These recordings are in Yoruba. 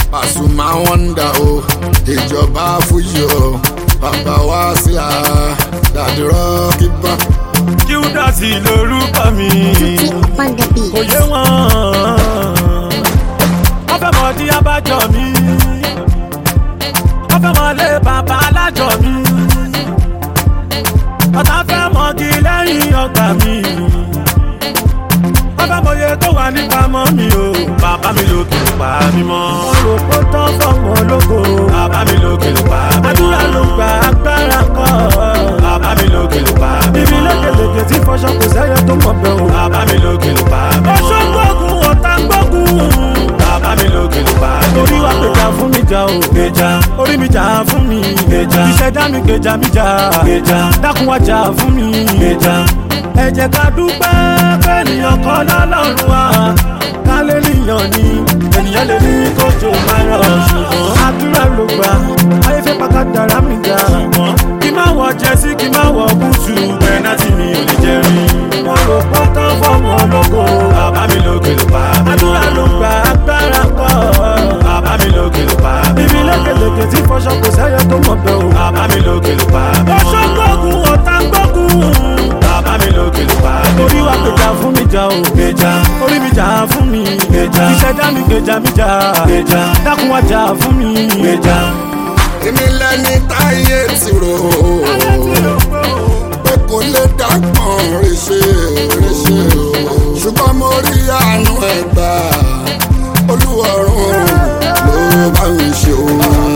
Pasuma wọ́ndà o ìjọba fújì o bàbá wa sílà dàdúrọ́ kíbá. Júdásì lorúkọ mi. on the beat. Kò yé wọn. Wọ́n fẹ́ mọ dí abájọ mi. Wọ́n fẹ́ mọ lé bàbá alájọ mi. Ọ̀tá fẹ́ mọ́gi lẹ́yìn ọgbà mi. Wọ́n fẹ́ mọye tó wà nípa mọ́ mi o. Bàbá mi lókè ló pa mí mọ́. Mo rò pé ó tán fọ́mọ ológo. Bàbá mi lókè ló pa mí mọ́. Àdúrà ló gba agbára kọ́. Bàbá mi lókè ló pa mí mọ́. Ibi lékeleke tí fọṣọ kò sẹ́yẹ tó mọ̀ bẹ́ẹ̀ o. Bàbá mi lókè ló pa mí mọ́. Ọṣọ́ gbógun ọ̀tá gbógun. Bàbá mi lókè ló pa mí mọ́. Orí wa gbèjà fún mi jà o. Gbèjà. Orí mi jà fún mi. Gbèjà. Ìṣẹ̀dá mi gbèjà mi jà. Gbèjà. Dákun wá jà fún mi. Gbèjà. Ẹ jẹ́ ká dúpẹ́ fẹ́nìyàn kan lọ́lọ́run wa. Ká lè níyàn ni ènìyàn lè ní kójú máa rọ̀ ṣùgbọ́n àdúrà ló gbà. Ayé fẹ́ pàkà dára mi jà. Ṣùgbọ́n kí má wọ jẹ́sí kí má wọ búùtù. Pẹ̀nátì mi ò lè jẹ́ rí. Wọ́n rò pé tán fọ́ọ̀mù ológo. Bàbá mi lókè ló pa mí. Àdúrà ló gbà agbára kọ́. Bàbá mi lókè ló pa mí. Ibi lékeleke tí fọṣọ kò sẹ́yẹ tó mọ̀ bẹ́ẹ̀ o. Bàbá mi lókè ló pa mí. Ọṣọ́ gbógun ọ̀tá gbógun. Bàbá mi lókè ló pa mí. Orí wa gbèjà fún mi jà o. Gbèjà. Orí mi jà fún mi. Gbèjà. Ìṣẹ̀dá mi gbèjà mi jà. Gbèjà. Dákun wá jà fún mi. Gbèjà. èmi lẹni táyé ti rò ó pé kò lè dágbọ̀n ríṣe ríṣe o ṣùgbọ́n mo rí àánú ẹ̀ gbà olúwọ̀run ló bá mi ṣe o.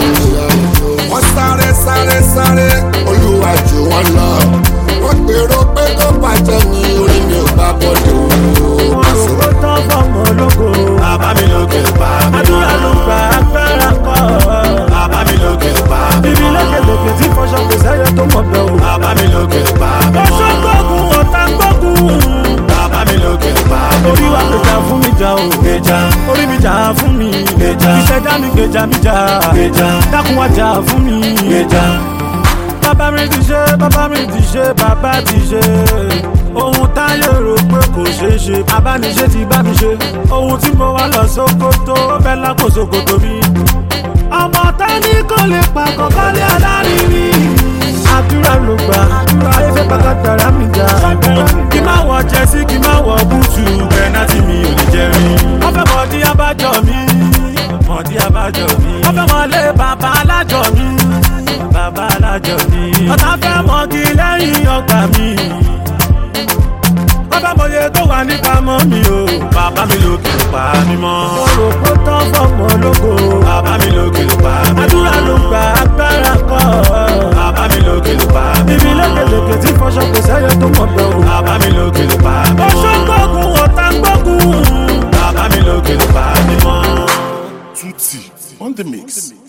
wọ́n sáré sáré sáré olúwa jù wọ́n lọ wọ́n gbèrò pé kó bàjẹ́ ní orí mi ò bá bọ́dọ̀ o. Wọ́n rò pé tán fọ́ọ̀mù ológo. Bàbá mi lókè ló pa mí. Àdúrà ló gba agbára kọ́. Bàbá mi lókè ló pa mí. Ibi lékeleke tí fọṣọ kò sẹ́yẹ tó mọ̀ bẹ́ẹ̀ o. Bàbá mi lókè ló pa mí. Ọṣọ́ gbógun ọ̀tá gbógun. Bàbá mi lókè ló pa mí. Orí wa gbèjà fún mi jà o. Gbèjà. Orí mi jà fún mi. Gbèjà. Ìṣẹ̀dá mi gbèjà mi jà. Gbèjà. Dákun wá jà fún mi. Gbèjà bàbá mi ti ṣe bàbá mi ti ṣe bàbá ti ṣe ohun táyé rò pé kò ṣeé ṣe abániṣe ti bá mi ṣe ohun tí mo wá lọ sókótó bẹ́ẹ̀ lápò sókótó mi. ọmọ tání kò lè pa kọ̀ọ̀kan lé alárinrin àdúrà ló gbà ayé fẹ́ pàkàtàrà mi jà kí má wọ jẹ́sí kí má wọ búùtù pẹ̀nátì mi ò lè jẹ́ rí. wọ́n fẹ́ mọ̀ dí abájọ mi mọ̀ dí abájọ mi. wọ́n fẹ́ mọ̀ lé bàbá alájọ mi bàbá alájọ mi. ọ̀tá fẹ́ mọ́gi lẹ́yìn ọgbà mi. wọ́n fẹ́ mọye tó wà nípa mọ́ mi o. bàbá mi lókè ló pa mí mọ́. mo rò pé tán fọ́ọ̀mù ológo. bàbá mi lókè ló pa mí mọ́. àdúrà ló gba agbára kọ́. bàbá mi lókè ló pa mí mọ́. ibi lékeleke tí fọṣọ kò sẹ́yẹ tó mọ̀ bẹ́ẹ̀ o. bàbá mi lókè ló pa mí mọ́. ọṣọ́ gbógun ọ̀tá gbógun. bàbá mi lókè ló pa mí mọ́. Tutti on the mix.